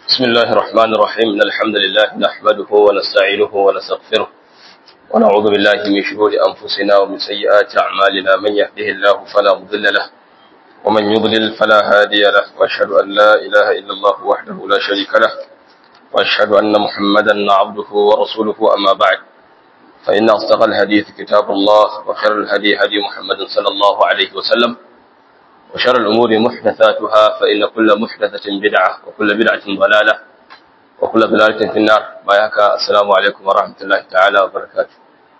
بسم الله الرحمن الرحيم إن الحمد لله نحمده ونستعينه ونستغفره ونعوذ بالله من شرور أنفسنا ومن سيئات أعمالنا من يهده الله فلا مضل له ومن يضلل فلا هادي له وأشهد أن لا إله إلا الله وحده لا شريك له وأشهد أن محمدا عبده ورسوله أما بعد فإن أصدق الحديث كتاب الله وخير الهدي هدي محمد صلى الله عليه وسلم وشر الأمور محدثاتها فإن كل محدثة بدعة وكل بدعة ضلالة وكل ضلالة في النار باياك السلام عليكم ورحمة الله تعالى وبركاته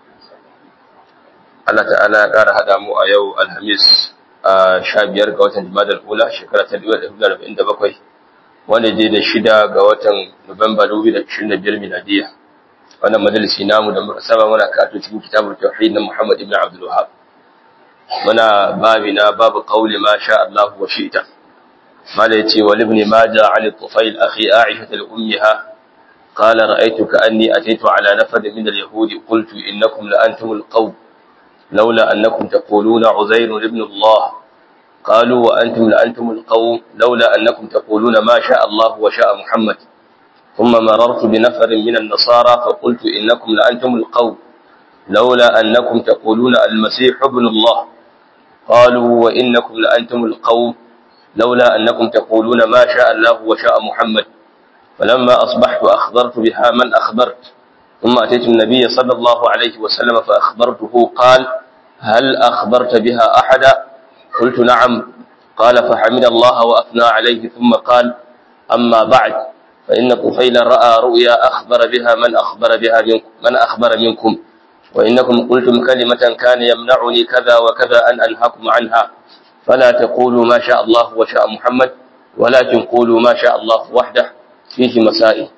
Allah ta'ala ya ƙara haɗa mu a yau Alhamis a sha biyar ga watan Jumadal Ula shekara ta dubu da arba'in da bakwai wanda je da shida ga watan Nuwamba dubu da ashirin da biyar miladiya wannan majalisi namu da muka saba muna karatu cikin kitabul tauhid na Muhammad ibn Abdul Wahhab muna babina babu qauli ma sha Allah wa shi'ta mala yace wal ibn majah ali tufail akhi aisha al ummiha qala ra'aytu ka'anni ataytu ala nafad min al yahudi qultu innakum la antum al qawm لولا أنكم تقولون عزير ابن الله قالوا وأنتم لأنتم القوم لولا أنكم تقولون ما شاء الله وشاء محمد ثم مررت بنفر من النصارى فقلت إنكم لأنتم القوم لولا أنكم تقولون المسيح ابن الله قالوا وإنكم لأنتم القوم لولا أنكم تقولون ما شاء الله وشاء محمد فلما أصبحت أخبرت بها من أخبرت ثم أتيت النبي صلى الله عليه وسلم فأخبرته قال هل أخبرت بها أحدا قلت نعم قال فحمد الله وأثنى عليه ثم قال أما بعد فإن طفيل رأى رؤيا أخبر بها من أخبر بها منكم من أخبر منكم وإنكم قلتم كلمة كان يمنعني كذا وكذا أن أنهاكم عنها فلا تقولوا ما شاء الله وشاء محمد ولكن قولوا ما شاء الله وحده فيه مسائل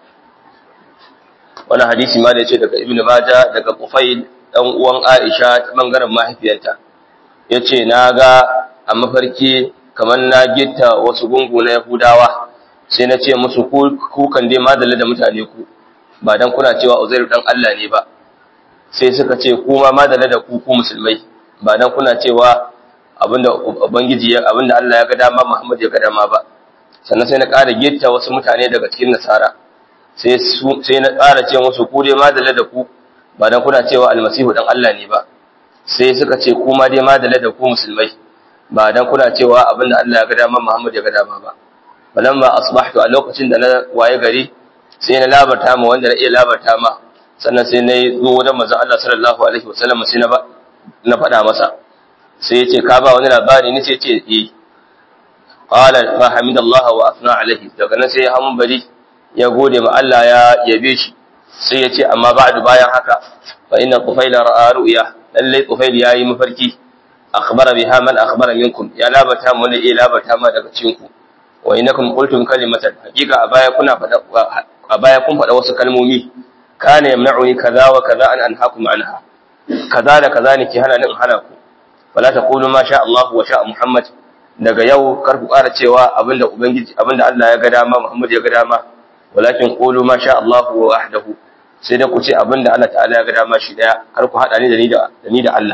wani hadisi ma da ya ce daga ibn Majah daga Qufail dan uwan Aisha ta bangaren mahaifiyarta yace na ga a mafarki kamar na gitta wasu gungu na Yahudawa sai na ce musu ku kan dai madalla da mutane ku ba dan kuna cewa Uzairu dan Allah ne ba sai suka ce ku ma madalla da ku ku musulmai ba dan kuna cewa abinda ubangiji abinda Allah ya ga dama Muhammad ya ga dama ba sannan sai na ƙara gitta wasu mutane daga cikin nasara sai na ƙara ce musu ku dai madalla da ku ba dan kuna cewa almasihu dan Allah ne ba sai suka ce ku ma dai madalla da ku musulmai ba dan kuna cewa abinda Allah ya ga dama Muhammad ya ga dama ba balamma asbahtu a lokacin da na waye gari sai na labarta ma wanda na iya labarta ma sannan sai na zo wajen manzon Allah sallallahu alaihi wasallam sai na ba na faɗa masa sai ya ce ka ba wani labari ni sai ce eh qala fa hamidallahu wa athna alaihi daga nan sai ya hamun bari ya gode ma Allah ya yabe shi sai ya ce amma ba'du bayan haka fa inna qufaila ra'a ru'ya lalle qufail yayi mafarki akhbara biha man akhbara minkum ya labata mu ne eh labata ma daga cikin ku wa innakum qultum kalimatan hakika a baya kuna fada a baya kun fada wasu kalmomi kana yamna'uni kaza wa kaza an anhaakum anha kaza da kaza ne ke hana ni in hana ku wala taqulu ma sha Allah wa sha Muhammad daga yau kar ku ƙara cewa abinda ubangiji abinda Allah ya ga dama Muhammad ya ga dama walakin qulu ma sha Allah wa wahdahu sai da ku ce abinda Allah ta'ala ya ga dama shi daya kar ku hada ni da ni da ni da Allah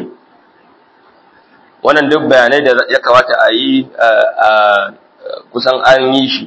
wannan duk bayanai da ya kamata a yi kusan an yi shi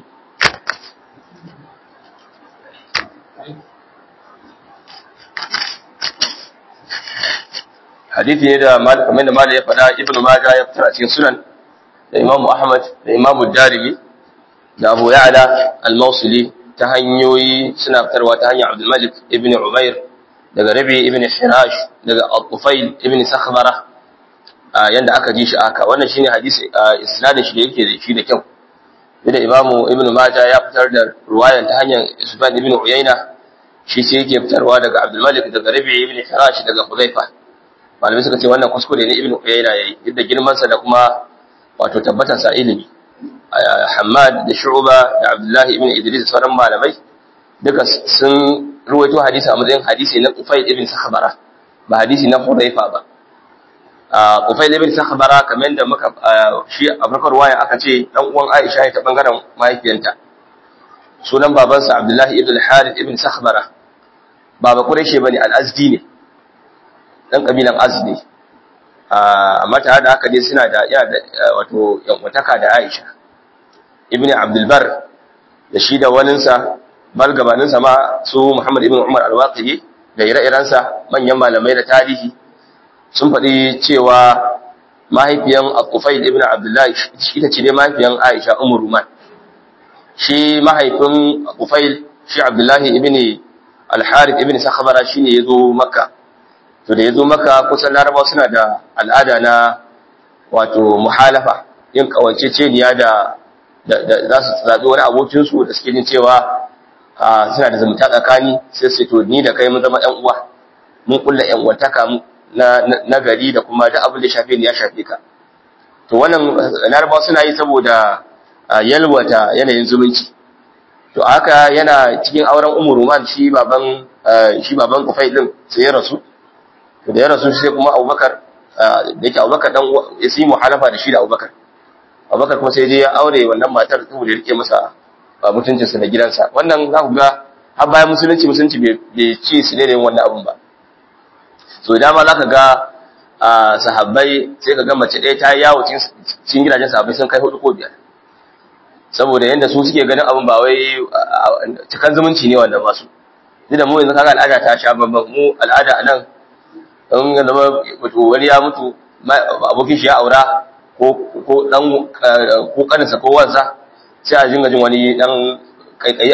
hadithi ne da kamar da malam ya faɗa ibnu majah ya fitar a cikin sunan da imamu ahmad da imamu darimi da abu ya'la al-mawsili ta hanyoyi suna fitarwa ta hanyar abdul malik ibn umair daga rabi ibn hirash daga al-tufail ibn sakhbara yanda aka ji shi aka wannan shine hadisi isnadin shi da yake da shi da kyau da imamu ibn majah ya fitar da ruwayan ta hanyar isban ibn uyayna shi sai yake fitarwa daga abdul malik daga rabi ibn hirash daga hudayfa malamai suka ce wannan kuskure ne ibn uyayna yayi duk da girman sa da kuma wato tabbatar sa ilimi Hamad da Shu'ba da Abdullahi ibn Idris da sauran malamai duka sun ruwaito hadisi a matsayin hadisi na Qufayl ibn Sakhbara ba hadisi na Hudayfa ba Qufayl ibn Sakhbara kamar da muka shi a farkon ruwaya aka ce dan uwan Aisha ne ta bangaren mahaifiyanta sunan babansa Abdullahi ibn Harith ibn Sakhbara baba Quraishi bane al-Azdi ne dan kabilan Azdi amma tare da haka dai suna da yana da wato yankwataka da Aisha ibn Abdul Bar da shi da waninsa bal gabaninsa ma su Muhammad ibn Umar al-Waqidi da ire-irensa manyan malamai da tarihi sun faɗi cewa mahaifiyan Al-Qufail ibn Abdullah ita ce dai mahaifiyan Aisha Ummu Ruman shi mahaifin Al-Qufail shi Abdullah ibn Al-Harith ibn Sakhbara shine yazo Makka to da yazo Makka kusan Larabawa suna da al'ada na wato muhalafa yin kawanceceniya da za su zaɓi wani abokinsu da suke jin cewa suna da zumunta tsakani sai su to ni da kai mun zama ɗan uwa mun kulla ƴan uwantaka na gari da kuma duk abin da shafe ni ya shafe ka to wannan larabawa suna yi saboda yalwata yanayin zumunci to haka yana cikin auren ummu ruman shi baban shi baban kufai din sai ya rasu to da ya rasu sai kuma abubakar da yake abubakar dan ya yi muhalafa da shi da abubakar abubakar kuma sai dai ya aure wannan matar saboda ya rike masa mutuncinsa da gidansa wannan za ku ga har bayan musulunci musulunci bai ci su ne wannan abun ba so dama za ka ga sahabbai sai ka ga mace ɗaya ta yawo cikin gidajen sahabbai sun kai hudu ko biyar saboda yadda su suke ganin abin ba wai cikan zumunci ne wannan masu duk da mu yanzu kaga al'ada ta sha babban mu al'ada a nan in ya zama wani ya mutu abokin shi ya aura ko dan ko kaninsa ko wansa sai a jinga jin wani dan kaikayi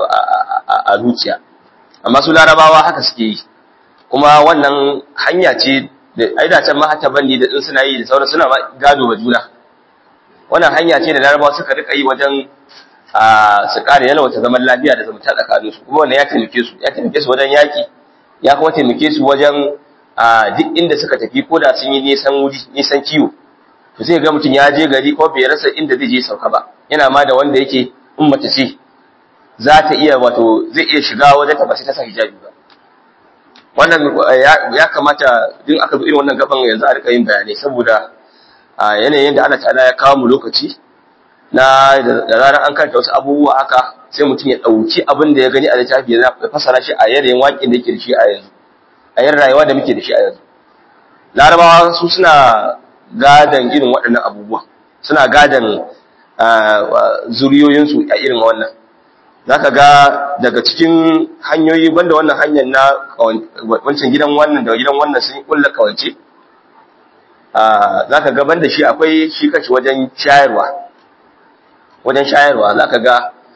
a zuciya amma su larabawa haka suke yi kuma wannan hanya ce da aida can ma hata bandi da din suna yi da sauran suna gado ba juna wannan hanya ce da larabawa suka rika yi wajen su kare yalwata zaman lafiya da zumunta tsakanin su kuma wannan ya taimake su ya taimake su wajen yaki ya kuma taimake su wajen duk inda suka tafi ko da sun yi nisan wuri nisan kiwo to sai ga mutum ya je gari ko bai rasa inda zai je sauka ba yana ma da wanda yake in mace ce za ta iya wato zai iya shiga wajen ta ba sai ta sa hijabi ba wannan ya kamata duk aka bi irin wannan gaban yanzu a rika yin bayanai saboda yanayin da Allah ta'ala ya kawo mu lokaci na da zarar an karanta wasu abubuwa haka sai mutum ya dauki abin da ya gani a littafi ya fasara shi a yanayin waƙin da yake da shi a yanzu a yin rayuwa da muke da shi a yanzu larabawa su suna gadan irin waɗannan abubuwa suna gadan zuriyoyinsu a irin wannan za ka ga daga cikin hanyoyi banda wannan hanyar na wancan gidan wannan da gidan wannan sun kulla kawance za ka ga banda shi akwai shi kashi wajen shayarwa wajen shayarwa za ka ga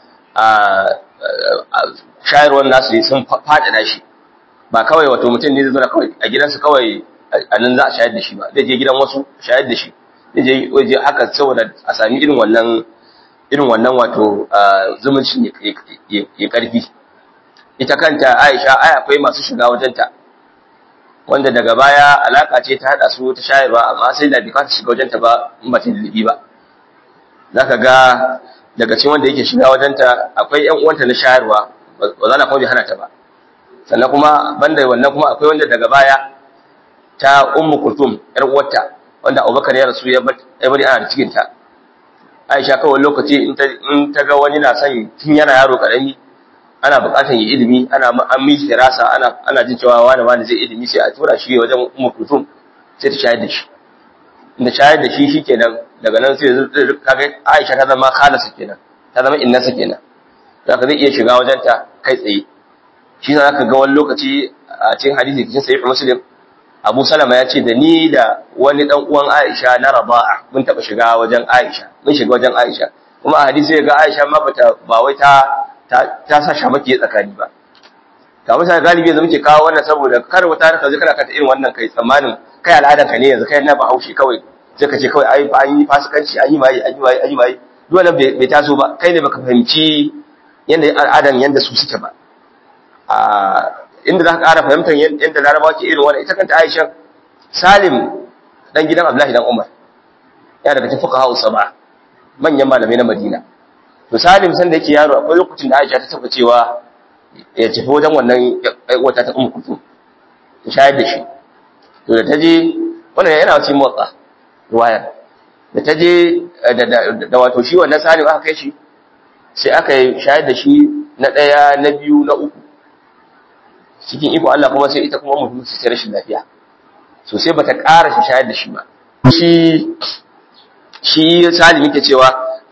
shayarwar nasu sun faɗaɗa shi ba kawai wato mutum ne zai zana kawai a gidansu kawai a nan za a shayar da shi ba zai je gidan wasu shayar da shi zai je waje haka saboda a sami irin wannan irin wannan wato zumuncin ya karfi ita kanta Aisha ai akwai masu shiga wajenta wanda daga baya alaka ce ta hada su ta shayarwa amma sai da bika ta shiga wajenta ba in ba ta lilibi ba zaka ga daga cikin wanda yake shiga wajenta akwai ƴan uwanta na shayarwa ba za na kuma hana ta ba sannan kuma banda wannan kuma akwai wanda daga baya ta ummu kulthum yar uwarta wanda Abubakar ya rasu ya bari ana da cikin ta Aisha kawai lokaci in ta ga wani na son tun yana yaro karami ana bukatar yi ilimi ana an miji firasa ana ana jin cewa wani wani zai ilimi sai a tura shi wajen ummu kulthum sai ta shayar da shi inda shayar da shi shikenan daga nan sai kaga Aisha ta zama khalasa kenan ta zama innasa kenan zaka zai iya shiga wajen ta kai tsaye shi za ka ga wani lokaci a cikin hadisi cikin sahih muslim Abu Salama ya ce da ni da wani dan uwan Aisha na Raba'a mun taba shiga wajen Aisha mun shiga wajen Aisha kuma a hadisi ga Aisha ma bata ba wai ta ta sa shamaki tsakani ba ta mutane galibi yanzu muke kawo wannan saboda kar wata ka zai kana kata irin wannan kai tsammanin kai al'adan ka ne yanzu kai na Bahaushe kawai sai ka ce kawai ai an yi fasikanci an yi mai an yi mai an yi mai duk wannan bai taso ba kai ne baka fahimci yanda al'adan yanda su suke ba a inda za ka ƙara fahimtar yadda larabawa ke irin wani ita kanta aisha salim dan gidan abdullahi dan umar ya daga cikin fuqaha usaba manyan malamai na madina to salim san da yake yaro akwai lokacin da aisha ta taba cewa ya tafi wajen wannan wata ta ummu kutu ta shayar da shi to da ta je wannan yana cikin motsa ruwaya da ta je da wato shi wannan salim aka kai shi sai aka yi shayar da shi na ɗaya na biyu na uku cikin iko Allah kuma sai ita kuma mutum sai rashin lafiya so sai bata ƙara shi shayar da shi ba shi shi salim yake cewa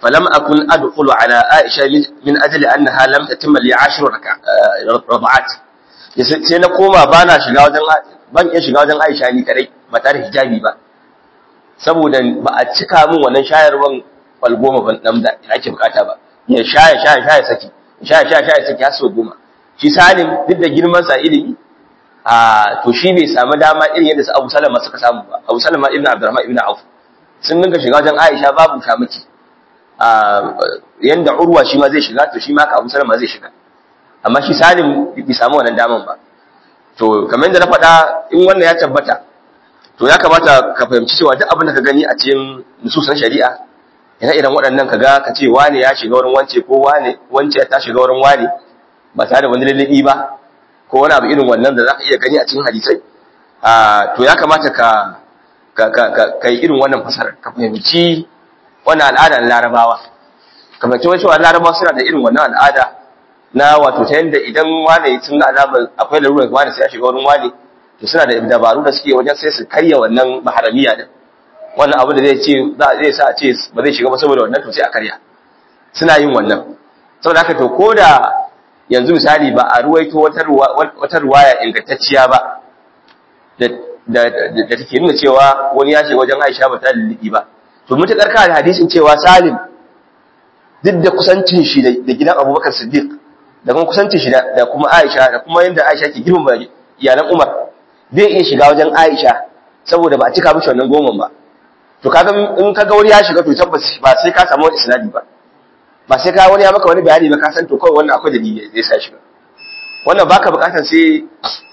falam akun adkhulu ala aisha min ajli annaha lam tatimma li 10 rak'at sai na koma bana shiga wajen ban iya shiga wajen Aisha ni kadai ba tare da hijabi ba saboda ba a cika min wannan shayarwan kwal goma ban dan da ake bukata ba ya shaya shaya shaya saki shaya shaya shaya saki har sau goma shi salim duk da girman sa ilimi a to shi bai samu dama irin yadda su Abu Salama suka samu ba Abu Salama ibn Abdurrahman ibn Auf sun dinga shiga wajen Aisha babu shamaki a yanda Urwa shi ma zai shiga to shi ma ka Abu Salama zai shiga amma shi Salim bai samu wannan daman ba to kamar yadda na faɗa in wannan ya tabbata to ya kamata ka fahimci cewa duk abin da ka gani a cikin nususan shari'a ina irin waɗannan ka ga ka ce wane ya shiga wurin wance ko wane wance ta shiga wurin wane ba tare da wani lallabi ba ko wani abu irin wannan da za ka iya gani a cikin hadisai to ya kamata ka ka yi irin wannan fasarar ka fahimci wannan al'ada na larabawa ka fahimci wasu larabawa suna da irin wannan al'ada na wato ta yadda idan wane sun ga alamar akwai larurar wane sai ya shiga wurin wane to suna da dabaru da suke wajen sai su karya wannan maharamiya din wannan abu da zai ce zai sa a ce ba zai shiga ba saboda wannan to sai a karya suna yin wannan saboda haka to ko da yanzu misali ba a ruwaito wata ruwaya ingantacciya ba da take nuna cewa wani ya shiga wajen Aisha ba ta lullubi ba to mutakar ka da hadisin cewa Salim duk da kusancin shi da gidan Abubakar Siddiq da kuma kusancin shi da kuma Aisha da kuma yanda Aisha ke girmama iyalan Umar zai iya shiga wajen Aisha saboda ba a cika mishi wannan goma ba to kaga in kaga wani ya shiga to tabbas ba sai ka samu wani isnadi ba ba sai ka wani ya maka wani bayani ba ka san to kawai wannan akwai dalili zai sa shiga wannan baka bukatar sai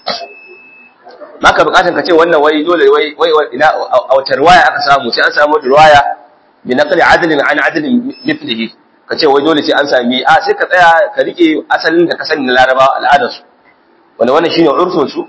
baka bukatar ka ce wannan wai dole wai wai ina a wata riwaya aka samu sai an samu riwaya bi naqli adlin an adlin mithlihi ka ce wai dole sai an sami a sai ka tsaya ka rike asalin da ka sani na larabawa al'adarsu wanda wannan shine urfin su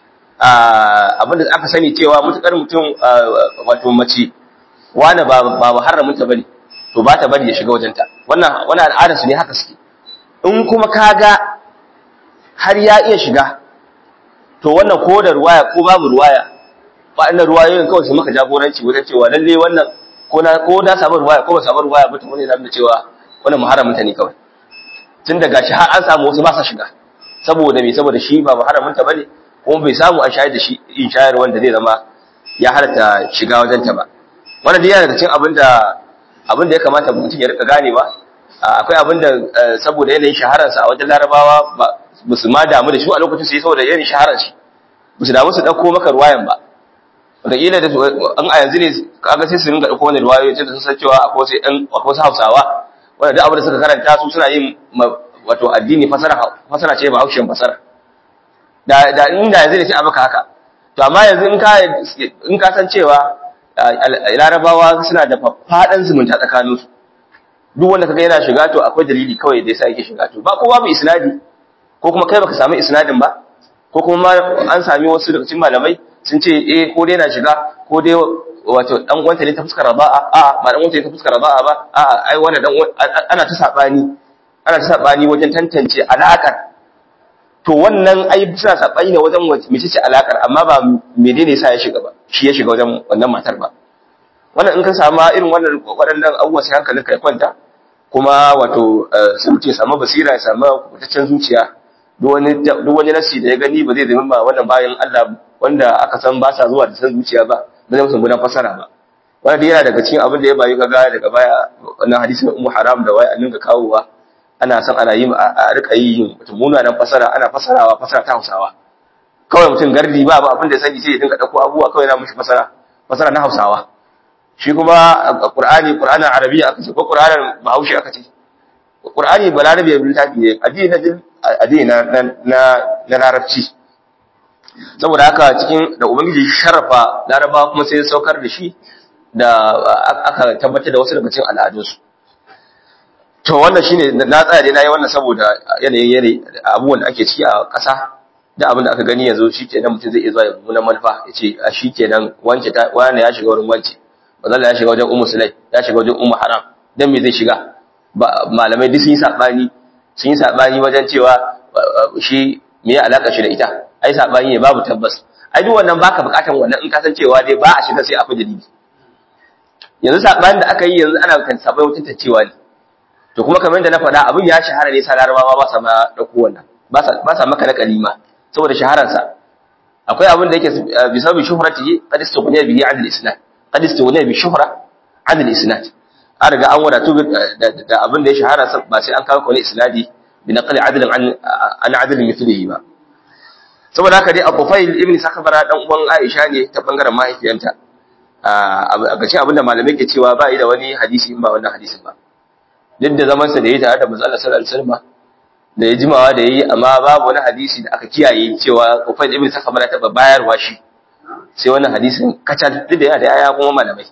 abinda aka sani cewa mutukar mutum wato mace wani ba ba muharramin ta bane to ba ta bari ya shiga wajenta wannan wannan al'adar su ne haka suke in kuma kaga har ya iya shiga to wannan ko da ruwaya ko babu ruwaya ba inda ruwayoyin kawai su maka jagoranci wajen cewa lalle wannan ko na ko da samu ruwaya ko ba samu ruwaya ba to wani na cewa wannan muharramin ta ne kawai tun da gashi har an samu wasu ba sa shiga saboda me saboda shi ba muharramin ta bane kuma bai samu a shayar da shi in shayar wanda zai zama ya halatta shiga wajen ta ba wannan dai yana daga cikin abin da abin da ya kamata mutum ya rika ganewa akwai abin da saboda yanayin shahararsa a wajen larabawa ba su ma damu da shi a lokacin sai saboda yanayin shaharar shi ba su damu su ɗauko maka ruwayan ba wataƙila da an a yanzu ne kaga sai su ringa ɗauko wani ruwayoyi tun da sun san cewa akwai wasu ɗan akwai wasu hausawa wanda duk abin da suka karanta su suna yin wato addini fasara fasara ce ba haushin fasara da da inda yanzu ne sai a maka haka to amma yanzu in ka in ka san cewa larabawa suna da faɗan zumunta tsakaninsu duk wanda kaga yana shiga to akwai dalili kawai da yasa yake shiga to ba ko babu isnadi ko kuma kai baka samu isnadin ba ko kuma an sami wasu daga cikin malamai sun ce eh ko dai na shiga ko dai wato dan uwanta ne ta fuskar raba'a a ba dan uwanta ne ta fuskar raba'a ba a ai wannan dan ana ta sabani ana ta sabani wajen tantance alakar to wannan ai suna sabani ne wajen mece ce alakar amma ba menene yasa ya shiga ba shi ya shiga wajen wannan matar ba wannan in ka samu irin wannan waɗannan abubuwa sai hankalinka ya kwanta kuma wato sai mutum ya samu basira ya samu kubutaccen zuciya duk wani nasi da ya gani ba zai zama ba wannan bayan Allah wanda aka san ba sa zuwa da san zuciya ba ba zai musu gudan fasara ba wannan dai yana daga cikin abin da ya bayu kaga daga baya wannan hadisin ummu haram da wai annin ga kawowa ana san ana yi a rika yi mutum munanan fasara ana fasarawa fasara ta Hausawa kawai mutum gardi ba ba abin da ya sani sai ya dinga dauko abubuwa kawai na mushi fasara fasara na Hausawa shi kuma Qur'ani Qur'anin Arabiya aka ce ko Qur'anin Bahaushe aka ce Qur'ani balarabe ya littafi ne addini na addini na na na larabci saboda haka cikin da ubangiji sharafa laraba kuma sai ya saukar da shi da aka tabbatar da wasu daga cikin al'adunsu to wannan shine na tsaya dai nayi wannan saboda yanayin yanayi abubuwan da ake ciki a ƙasa da abin da aka gani yanzu shikenan mutum zai iya zuwa ya muna manufa ya ce a shikenan wance ta wani ya shiga wurin wance bazalla ya shiga wajen ummu sulai ya shiga wajen ummu haram dan me zai shiga malamai duk sun yi sabani sun yi sabani wajen cewa shi me ya alaka shi da ita ai sabani ne babu tabbas ai duk wannan baka bukatan wannan in ka san cewa dai ba a shiga sai akwai dalili yanzu sabanin da aka yi yanzu ana kan sabai mutunta cewa ne to kuma kamar da na faɗa abin ya shahara ne sa larabawa ba sa ma dauko wannan ba sa ba sa maka na kalima saboda shaharar sa akwai abin da yake bi sababi shuhratihi qad istughniya bihi 'an al-isnad qad istughniya bi shuhra 'an al-isnad an riga an wadatu da abin da ya shahara ba sai an kawo wani isnadi bi naqli 'adlin an an 'adlin mithlihi ba saboda haka dai Abu-Fail ibn Sakabara dan uwan Aisha ne ta bangaren mahaifiyanta a gashin abinda malamai ke cewa ba yi da wani hadisi in ba wannan hadisin ba duk da zaman sa da yayi tare da manzo Allah sallallahu alaihi wasallam da ya jimawa da yayi amma babu wani hadisi da aka kiyaye cewa Abu-Fail ibn Sakabara ta bayarwa shi sai wannan hadisin kacal duk da yana da aya kuma malamai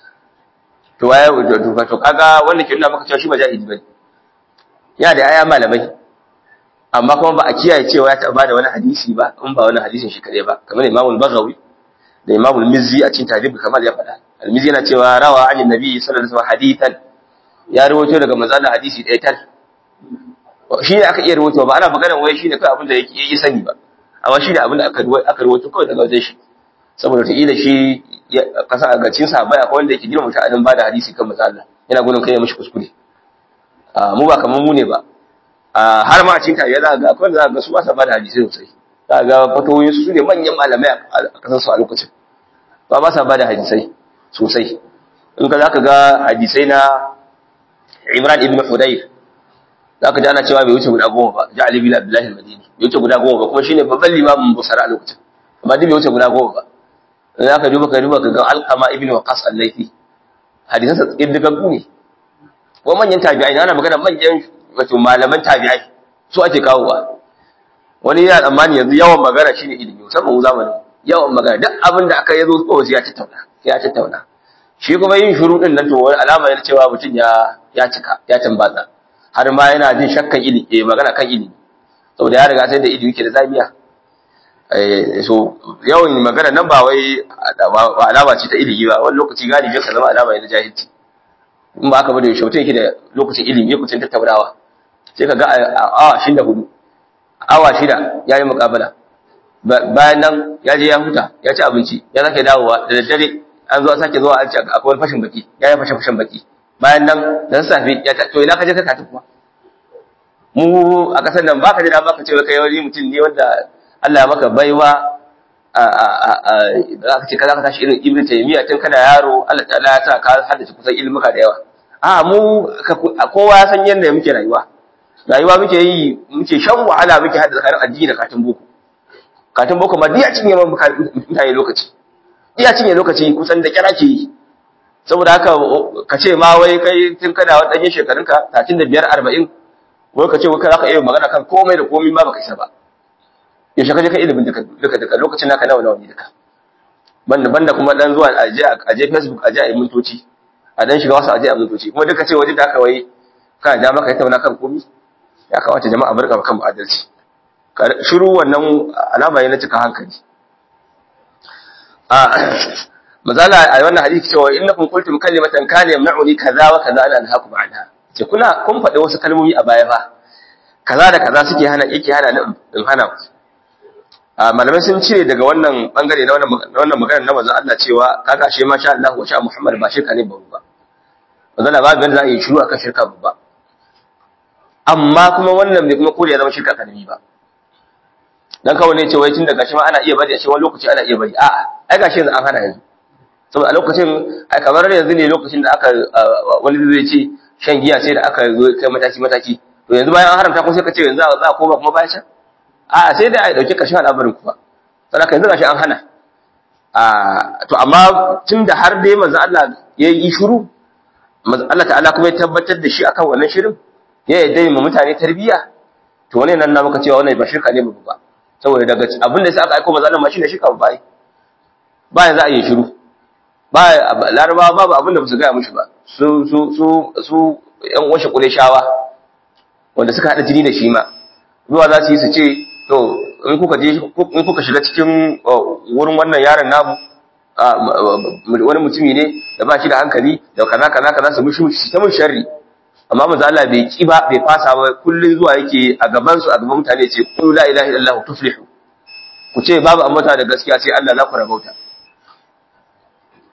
to waye to kaga wanda ke nuna maka cewa shi ba jahili bane yana da aya malamai amma kuma ba a kiyaye cewa ya taɓa da wani hadisi ba in ba wani hadisin shi kaɗai ba kamar imamul bagawi da imamul mizzi a cikin tarihi kamar ya faɗa al-mizzi yana cewa rawa an nabi sallallahu alaihi wasallam hadithan ya rawaito daga manzon hadisi ɗaya tal shi ne aka iya rawaito ba ana magana wai shi ne kai abin da yake yi sani ba amma shi ne abin da aka aka rawaito kawai daga wajen shi saboda ta ila shi kasa a gacin sa baya akwai wanda yake girma mutanen ba da hadisi kan manzon Allah yana gudun kai ya mishi kuskure mu ba kamar mu ne ba har ma a cikin tarihi za ga akwai za ga su ba sa bada hadisi sosai za ga fatoyin su ne manyan malamai a kasar su a lokacin ba ba sa bada hadisai sosai in ka zaka ga hadisai na Imran ibn Hudayr zaka ji ana cewa bai wuce guda goma ba ja Ali bin Abdullah al-Madini bai wuce guda goma ba kuma shine babban limamin Busara a lokacin amma duk bai wuce guda goma ba zaka duba ka duba ka ga Alqama ibn Waqas al-Laythi hadisansa iddigaggu ne ko manyan tabi'ai ana magana manyan wato malaman tabi'ai su ake kawowa wani yana tsammani yanzu yawan magana shine ilimi musamman mu zamanin yawan magana duk abin da aka yazo ko sai ya tattauna ya tattauna shi kuma yin shuru din nan to wani alama yana cewa mutum ya ya cika ya tambatsa har ma yana jin shakkan ilimi eh magana kan ilimi saboda ya riga sai da ilimi ke da zamiya eh so yawan magana nan ba wai alama ce ta ilimi ba wani lokaci galibi ka zama alama ne na jahilci in ba aka bada yaushe mutum yake da lokacin ilimi lokacin tattaunawa sai ka ga awa shida hudu awa shida ya yi mukabala bayan nan ya je ya huta ya ci abinci ya sake dawowa da daddare an zo a sake zuwa an ci akwai wani fashin baki ya yi fashin fashin baki bayan nan da sassafe ya ta to ina ka je ka kati kuma mu a kasar nan baka ji da baka ce kai wani mutum ne wanda Allah ya maka baiwa a a a za ka ce kaza ka tashi irin ibnu taymiya tun kana yaro Allah ta'ala ya sa ka haddace kusan ilmuka da yawa a mu kowa ya san yadda muke rayuwa rayuwa muke yi muke shan wahala muke hada tsakanin addini da katin boko katin boko ma diya cinye man mutane lokaci diya cinye lokaci kusan da kira ke yi saboda haka ka ce ma wai kai tun kana wani ɗanyen shekarunka tatin da biyar arba'in wai ka ce wai za ka iya magana kan komai da komai ma baka isa ba yaushe ka je ka ilimin duka duka lokacin naka nawa nawa ne duka banda banda kuma dan zuwa aje aje facebook aje a yi mintoci a dan shiga wasu aje a mintoci kuma duka ce waje da aka wai kana da maka tattauna kan komai ya kamata jama'a barka kan adalci shiru wannan alama ne na cika hankali a mazala a wannan hadisi cewa innakum qultum kalimatan kana yamna'uni kaza wa kaza ana anhaakum anha ce kuna kun faɗi wasu kalmomi a baya fa kaza da kaza suke hana yake hana in hana a malamai sun cire daga wannan bangare na wannan magana na manzon Allah cewa kaga shi masha Allah wa sha Muhammad ba shirka ne babu ba manzon Allah babu yanda za a yi shiru akan shirka babba amma kuma wannan bai kuma kore ya zama shirka karami ba dan kawai ne ce wai tun da gashi ma ana iya bari a ce wani lokaci ana iya bari a'a ai gashi yanzu an hana yanzu saboda a lokacin ai kamar yanzu ne lokacin da aka wani zai ce shan giya sai da aka zo kai mataki mataki to yanzu bayan an haramta ko sai ka ce yanzu za a koma kuma bayan can a sai da a dauki kashin al'amarin kuma saboda yanzu gashi an hana a to amma tun da har dai manzo Allah ya yi shiru Allah ta'ala kuma ya tabbatar da shi akan wannan shirin ya yadda mu mutane tarbiyya to wannan nan na maka cewa wannan ba shirka ne ba saboda daga abin da sai aka aika manzo Allah ma shine shirka ba ba yanzu a yi shiru ba larabawa babu abin da ba su gaya mushi ba su su su su yan washe shawa wanda suka hada jini da shi ma zuwa za su yi su ce to in kuka je in kuka shiga cikin wurin wannan yaron namu wani mutumi ne da ba shi da hankali da kaza kaza kaza su mushi mushi ta mun sharri amma manzo Allah bai ki ba bai fasa ba kullun zuwa yake a gaban su a gaban mutane ce qul la ilaha illallah tuflihu ku ce babu ambata da gaskiya sai Allah za ku rabauta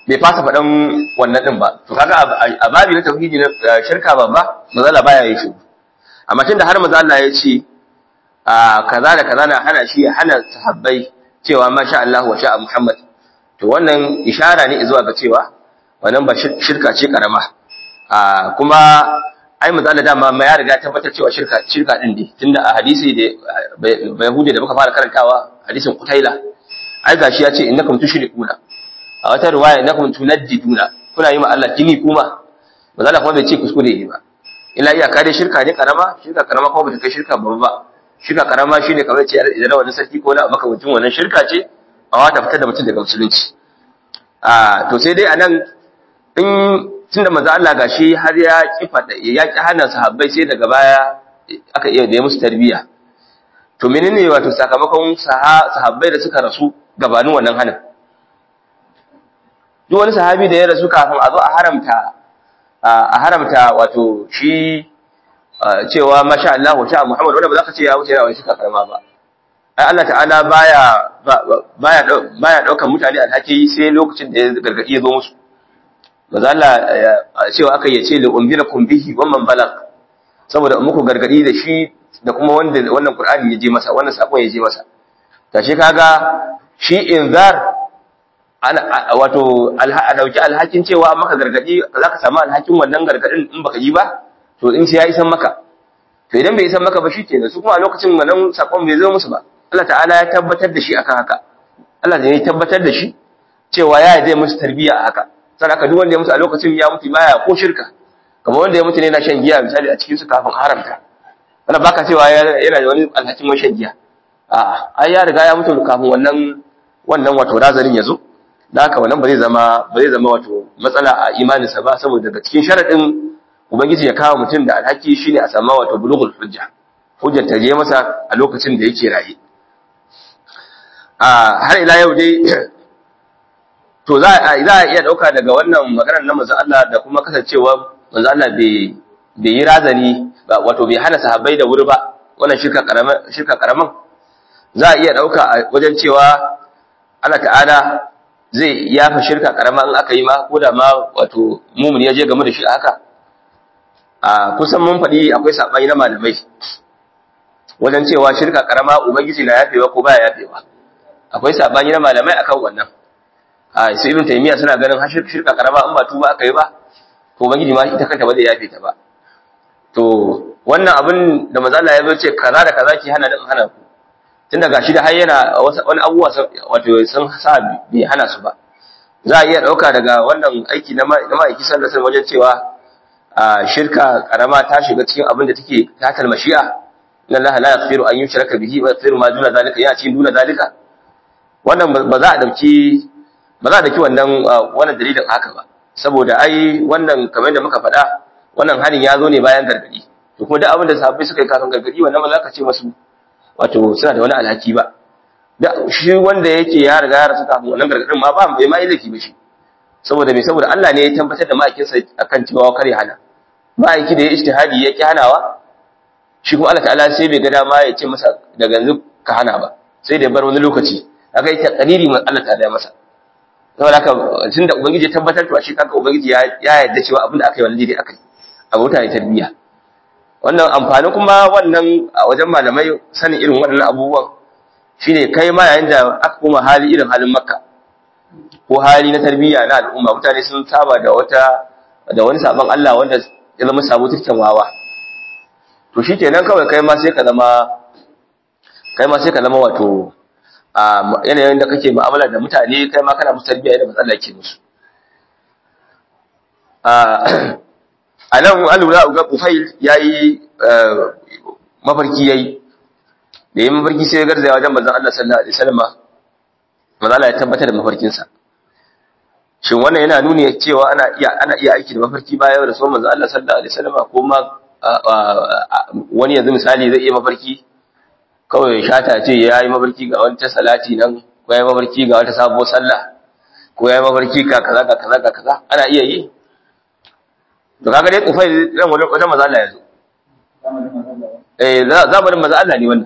bai fasa faɗan wannan din ba to kaga a babi na tauhidi na shirka babba mazala baya yi shi amma tunda har manzo Allah ya ce kaza da kaza na hana shi hana sahabbai cewa masha Allah wa sha Muhammad to wannan ishara ne zuwa ga cewa wannan ba shirka ce karama kuma ai manzo Allah dama ma ya riga tabbatar cewa shirka shirka din ne tunda a hadisi da Yahudi da muka fara karantawa hadisin Qutaila ai gashi ya ce innakum tushrikuna a wata riwaya innakum tunaddiduna kuna yi ma Allah kini kuma manzo Allah kuma bai ce kuskure ne ba illa iyaka dai shirka ne karama shirka karama kuma bata kai shirka babba ba shirka karama shine kamar ce idan wani sarki ko na makamancin wannan shirka ce a wata fitar da mutum daga musulunci a to sai dai anan in tunda manzo Allah gashi har ya kifa ya ki hana sahabbai sai daga baya aka iya da musu tarbiya to menene wato sakamakon sahabbai da suka rasu gabanin wannan hanin duk wani sahabi da ya rasu kafin a zo a haramta a haramta wato shi cewa masha Allah wa sha Muhammad wanda ba za ka ce ya wuce yana wani shika karama ba ai Allah ta'ala baya baya baya daukar mutane alhaki sai lokacin da ya gargadi ya zo musu maza Allah cewa aka yace li umbirakum bihi wa man balag saboda muku gargadi da shi da kuma wanda wannan Qur'ani ya je masa wannan sakon ya je masa tashi kaga shi inzar ana wato a dauki alhakin cewa maka gargadi zaka samu alhakin wannan gargadin in baka yi ba to in sai ya isan maka to idan bai isan maka ba shikenan su kuma a lokacin wannan sakon bai zo musu ba Allah ta'ala ya tabbatar da shi akan haka Allah ya tabbatar da shi cewa ya yi musu tarbiyya a haka sai aka duk wanda ya mutu a lokacin ya mutu baya ko shirka kamar wanda ya mutu ne yana shan giya misali a cikin su kafin haramta wannan baka cewa yana da wani alhakin wani shan giya a'a ai ya riga ya mutu kafin wannan wannan wato razarin ya zo da haka wannan ba zai zama ba zai zama wato matsala a imaninsa ba saboda daga cikin sharadin ubangiji ya kawo mutum da alhaki shine a sama wato bulughul hujja hujjar ta je masa a lokacin da yake raye a har ila yau dai to za a iya dauka daga wannan maganar na manzo Allah da kuma kasancewa manzo Allah bai bai yi razani wato bai hana sahabbai da wuri ba wannan shirka karaman shirka karaman za a iya dauka wajen cewa Allah ta'ala zai yafa shirka karama in aka yi ma ko da ma wato mumun ya je game da shi a haka a kusan mun faɗi akwai saɓani na malamai wajen cewa shirka karama ubangiji na yafewa ko baya yafewa akwai saɓani na malamai akan wannan a su ibn taymiya suna ganin har shirka karama in ba tuba aka yi ba to ubangiji ma ita kanta ba zai yafe ta ba to wannan abin da manzo Allah ya zo ce kaza da kaza ki hana din hana ku tun daga shi da har yana wani abubuwa wato sun sa bai hana su ba za a iya ɗauka daga wannan aiki na ma'aiki sallasar wajen cewa a shirka karama ta shiga cikin abin da take tatal mashi'a na Allah la yaghfiru an yushraka bihi wa yaghfiru ma duna zalika ya cikin duna zalika wannan ba za a dauki ba za a dauki wannan wannan dalilin haka ba saboda ai wannan kamar da muka faɗa wannan hanin ya zo ne bayan gargadi to kuma duk abin da sahabbai suka yi kafin gargadi wannan ba za ka ce masu wato suna da wani alhaki ba da shi wanda yake ya riga ya rasu kafin wannan gargadin ma ba bai ma yi laifi ba shi saboda me saboda Allah ne ya tabbatar da ma'aikinsa akan cewa kare hana ma'aiki da ya ijtihadi ya ki hanawa shi kuma Allah ta'ala sai bai ga dama ya ce masa daga yanzu ka hana ba sai da bar wani lokaci aka yi taqriri man Allah ta'ala ya masa saboda haka tunda ubangiji ya tabbatar to shi kanka ubangiji ya yarda cewa abin da aka yi wannan dai aka yi a mutane tarbiyya wannan amfani kuma wannan a wajen malamai sanin irin waɗannan abubuwan shine kai ma yayin da aka koma hali irin halin makka ko hali na tarbiyya na al'umma mutane sun saba da wata da wani sabon Allah wanda ya zama sabo turken wawa to shikenan kawai kai ma sai ka zama kai ma sai ka zama wato a yanayin da kake mu'amala da mutane kai ma kana musu tarbiyya da matsala ke musu a nan an lura ga Ufail yayi mafarki yayi da yayin mafarki sai ya garzaya wajen manzon Allah sallallahu alaihi wasallam manzon Allah ya tabbatar da mafarkin sa shin wannan yana nuni cewa ana iya ana iya aiki da mafarki bayan da sunan manzon Allah sallallahu alaihi wasallam ko ma wani yanzu misali zai iya mafarki kawai shata ce yayi mafarki ga wata salati nan ko yayi mafarki ga wata sabuwar sallah ko yayi mafarki ka kaza ka kaza ka kaza ana iya yi to kaga dai kufai ran wajen wajen maza Allah yazo eh zamanin maza Allah ne wannan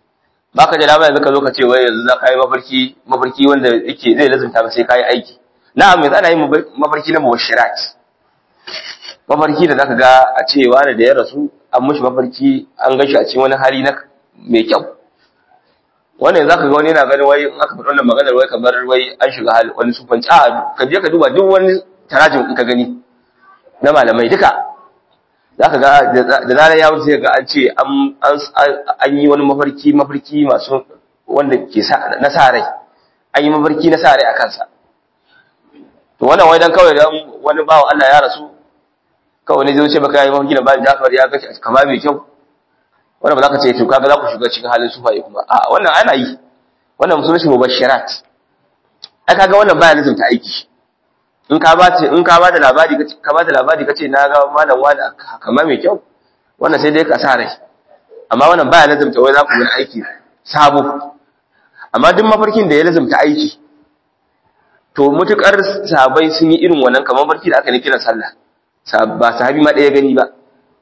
baka da dama yanzu ka zo ka ce wai yanzu za ka yi mafarki mafarki wanda yake zai lazumta ba sai ka yi aiki na'am yanzu ana yin mafarki na mubashirat mafarki da zaka ga a ce wani da ya rasu an mushi mafarki an gashi a cikin wani hali na mai kyau wannan zaka ga wani yana ganin wai in aka faɗi wannan maganar wai kamar wai an shiga hali wani sufanci a ka je ka duba duk wani tarajin in ka gani na malamai duka zaka ga da zarar ya wuce ga an ce an yi wani mafarki mafarki masu wanda ke na sa rai an yi mafarki na sa rai a kansa to wannan wai dan kawai dan wani bawo Allah ya rasu kawai ne zai wuce baka yi mafarki da bayan Jafar ya ga kama mai kyau wannan ba za ka ce to kaga za ku shiga cikin halin sufaye kuma a wannan ana yi wannan musulun shi mubashirat ai kaga wannan baya lazumta aiki in ka ba in ka ba da labari ka ba da labari kace na ga malam wani kama mai kyau wannan sai dai ka sa rai amma wannan baya lazumta wai za ku yi aiki sabo amma duk mafarkin da ya lazumta aiki to mutukar sahabbai sun yi irin wannan kamar barki da aka ne kiran sallah ba sahabi ma ɗaya gani ba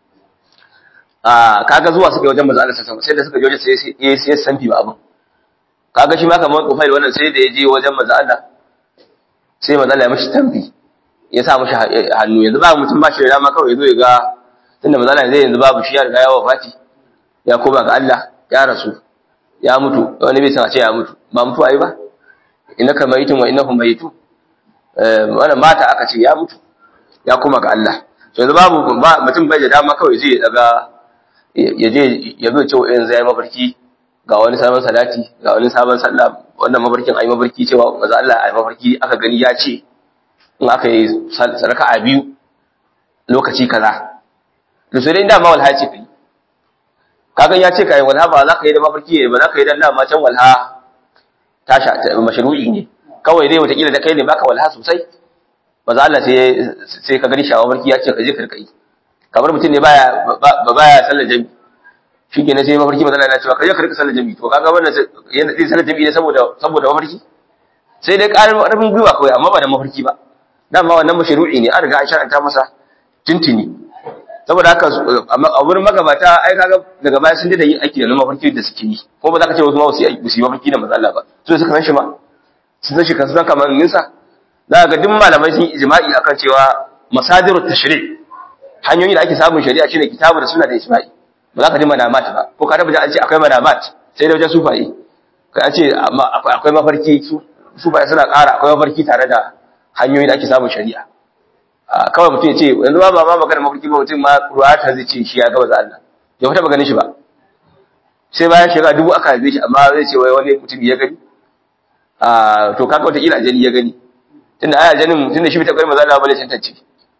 a kaga zuwa suka yi wajen manzo Allah sallallahu sai da suka je wajen sai ya sai sanfi ba abin kaga shi ma kamar kufai wannan sai da ya je wajen manzo Allah sai manzo Allah ya mishi tambi ya sa mishi hannu yanzu ba mutum ba shi da dama kawai yazo ya ga tunda manzo Allah zai yanzu babu shi ya riga ya wafati ya koma ga Allah ya rasu ya mutu wani bai san a ce ya mutu ba mutu ai ba innaka mayitun wa innahum mayitun wannan mata aka ce ya mutu ya koma ga Allah to yanzu babu mutum bai da dama kawai zai daga ya je ya zo cewa yanzu yayi mafarki ga wani sabon salati ga wani sabon sallah wannan mafarkin ayi mafarki cewa manzo Allah ayi mafarki aka gani ya ce in aka yi sadaka a biyu lokaci kaza to sai dai dama walha ce kai kaga ya ce kai walha ba za ka yi da mafarki ba za ka yi da dama can walha tasha mashru'i ne kawai dai wata kila da kai ne baka walha sosai ba za Allah sai ka gani shawa barki ya ce ka je ka yi kamar mutum ne baya ba baya sallar jami shi ke sai mafarki matsala na cewa ka je ka rika sallar jami to kaga wannan yana zai sallar jami ne saboda saboda mafarki sai dai ƙarin ƙarfin gwiwa kawai amma ba da mafarki ba dama wannan mashru'i ne an riga an shar'anta masa tuntuni saboda haka a wurin magabata ai kaga daga baya sun da yin aiki da mafarki da suke yi ko ba za ka ce wasu ma su yi mafarki da matsala ba su suka san shi ma sun san shi kan san kamar ninsa za ga duk malamai sun yi ijma'i akan cewa masadiru tashri hanyoyi da ake samun shari'a shine kitabu da sunna da ijma'i ba za ka ji manamat ba ko ka tabbata an ce akwai manamat sai da wajen sufaye kai an ce akwai mafarki su sufaye suna ƙara akwai mafarki tare da hanyoyi da ake samun shari'a kawai mutum ya ce yanzu ba ba ma magana mafarki ba mutum ma ruwata zai ce shi ya gaba za Allah ya fita ba ganin shi ba sai bayan shekara dubu aka haife shi amma zai ce wai wani mutum ya gani to kaga wata kila ajali ya gani tunda aya janin tunda shi ta kai maza Allah bane tantance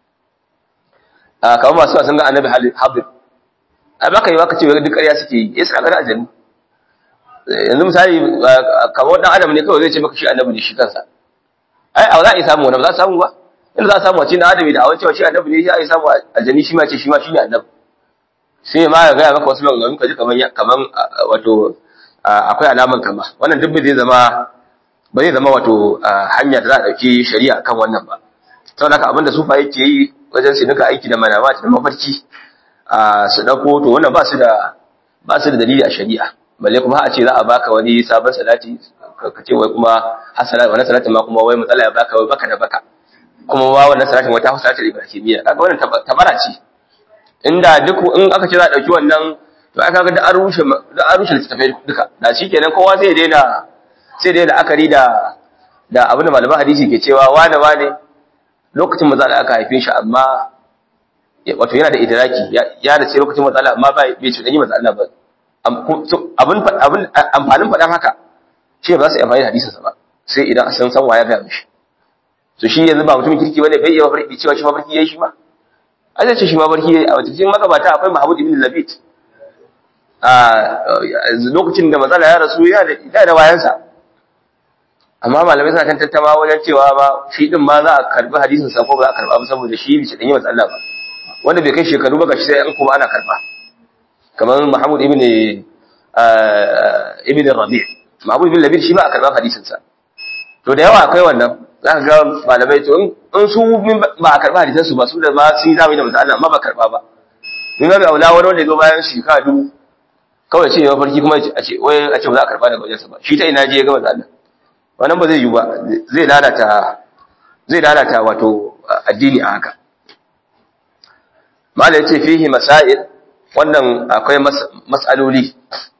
a kamar masu sun ga annabi habib a baka yi baka ce duk ƙarya suke yi eh suna ganin ajali yanzu misali kamar dan adam ne kawai zai ce maka shi annabi ne shi kansa ai a za a yi samu wani ba za a samu ba in za a samu a cikin adami da awon cewa shi annabi ne ya yi samu aljani shi ma ce shi ma shi ne annabi sai ma ya gaya maka wasu maganganu ka ji kaman kaman wato akwai alaman kama wannan duk zai zama ba zai zama wato hanya da za a ɗauki shari'a kan wannan ba saboda haka abinda sufa yake yi wajen su nuka aiki da manama da mafarki su ɗauko to wannan ba su da ba su da dalili a shari'a balle kuma a ce za a baka wani sabon salati ka ce wai kuma har salati wannan salatin ma kuma wai matsala ya baka wai baka da baka kuma wa wannan salatin wata hausa ta ibrahimiyya kaga wannan tabara ce inda duk in aka ce za a ɗauki wannan to aka ga da an rushe da an rushe littattafai duka da shikenan kowa zai daina sai dai la'akari da da abin da malaman hadisi ke cewa wane wane lokacin maza da aka haife shi amma wato yana da idraki ya da ce lokacin matsala amma ba bai ci danyi matsala ba abin abin amfanin faɗan haka shi ba za su yi amfani da hadisinsa ba sai idan san san waya ga mishi to shi yanzu ba mutumin kirki bane bai iya mafarki cewa shi mafarki yayi shi ma an ce shi mafarki yayi a cikin magabata akwai Mahmud ibn Labid a lokacin da matsala ya rasu ya da da wayansa amma malamai suna kan tattama wajen cewa ba shi din ma za a karbi hadisin sa ko ba za a karba ba saboda shi bi dan yi matsala ba wanda bai kai shekaru ba gashi sai an kuma ana karba kamar Mahmud ibn ibn Rabi' Mahmud ibn Labid shi ma a karba hadisin sa to da yawa akwai wannan za ka ga malamai to in su ba a karba hadisan su ba su da ma sun yi zamani da matsala amma ba karba ba min ga aula wani wanda ya zo bayan shekara dubu kawai ce ya farki kuma a ce wai a ce ba za a karba daga wajensa ba shi ta ina je ya ga matsala wannan ba zai yi ba zai lalata zai lalata wato addini a haka mala yace fihi masail wannan akwai mas'aloli